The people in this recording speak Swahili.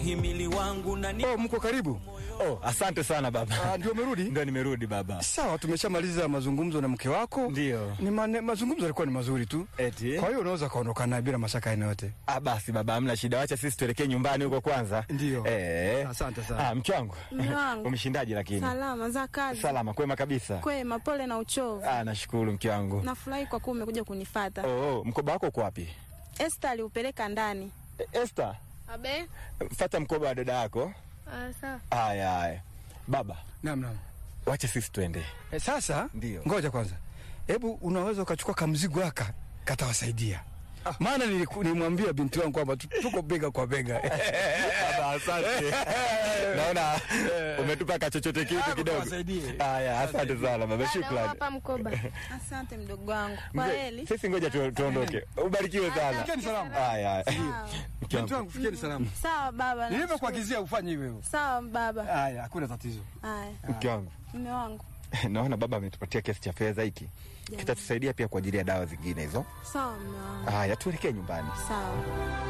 himili wangu na ni Oh, mko karibu? Oh, asante sana baba. Ah, ndio umerudi? Ndio nimerudi baba. Sawa, tumeshamaliza mazungumzo na mke wako. Ndio. Ni mane, mazungumzo yalikuwa ni mazuri tu. Eti? Kwa hiyo unaweza kaondoka naye bila mashaka aina yote. Ah, basi baba, hamna shida. Wacha sisi tuelekee nyumbani huko kwanza. Ndio. Eh. Asante sana. Ah, mke wangu. Mume wangu. Umeshindaje lakini? Salama za kazi. Salama, kwema kabisa. Kwema, pole na uchovu. Ah, nashukuru mke wangu. Nafurahi kwa kuwa umekuja kunifata. Oh, oh, mkoba wako uko wapi? Esther aliupeleka ndani. E, Esther, Abe? fata mkoba wa dada yako. Ah, sawa. Haya, haya. Baba, Naam, naam. wacha sisi tuende. E, sasa Ndio. ngoja kwanza, hebu unaweza ukachukua kamzigo haka katawasaidia. Maana niliku- nilimwambia binti wangu kwamba tu- tuko bega kwa bega. Baba, asante. Naona umetupa kachochote kitu kidogo. wasaidie. Haya, asante sana baba, Dada, shukrani. hapa mkoba. Asante mdogo wangu. Kwa Mzee, heli. Sisi ngoja tu, tuondoke. Ubarikiwe sana. Fikeni salama. Haya, haya. Sawa. Mke Binti wangu. wangu fikeni salama. Sawa baba. nashukuru. Nilivyokuagizia ufanye hivyo. Sawa baba. Haya, hakuna tatizo. Haya, Mke wangu. mume wangu. Naona baba ametupatia kiasi cha fedha hiki. Kitatusaidia pia kwa ajili ya dawa zingine hizo. Sawa mume wangu. Haya, tuelekee nyumbani. Sawa.